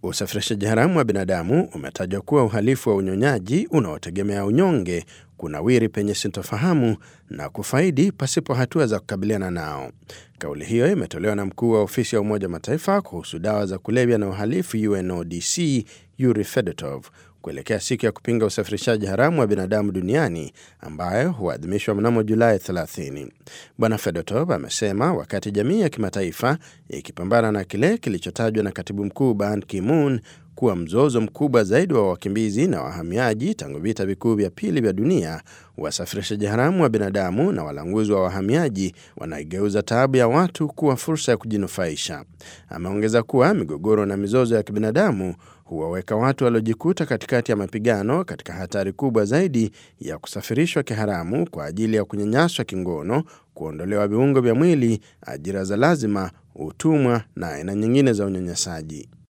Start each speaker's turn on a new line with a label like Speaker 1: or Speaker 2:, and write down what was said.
Speaker 1: Usafirishaji haramu wa binadamu umetajwa kuwa uhalifu wa unyonyaji unaotegemea unyonge, kunawiri penye sintofahamu na kufaidi pasipo hatua za kukabiliana nao. Kauli hiyo imetolewa na mkuu wa ofisi ya Umoja wa Mataifa kuhusu dawa za kulevya na uhalifu UNODC Yuri Fedotov kuelekea siku ya kupinga usafirishaji haramu wa binadamu duniani ambayo huadhimishwa mnamo Julai 30. Bwana Fedotov amesema wakati jamii ya kimataifa ikipambana na kile kilichotajwa na katibu mkuu Ban Ki-moon kuwa mzozo mkubwa zaidi wa wakimbizi na wahamiaji tangu vita vikuu vya pili vya dunia, wasafirishaji haramu wa binadamu na walanguzi wa wahamiaji wanaigeuza taabu ya watu kuwa fursa ya kujinufaisha. Ameongeza kuwa migogoro na mizozo ya kibinadamu huwaweka watu waliojikuta katikati ya mapigano katika hatari kubwa zaidi ya kusafirishwa kiharamu kwa ajili ya kunyanyaswa kingono, kuondolewa viungo vya mwili, ajira za lazima, utumwa na aina nyingine za unyanyasaji.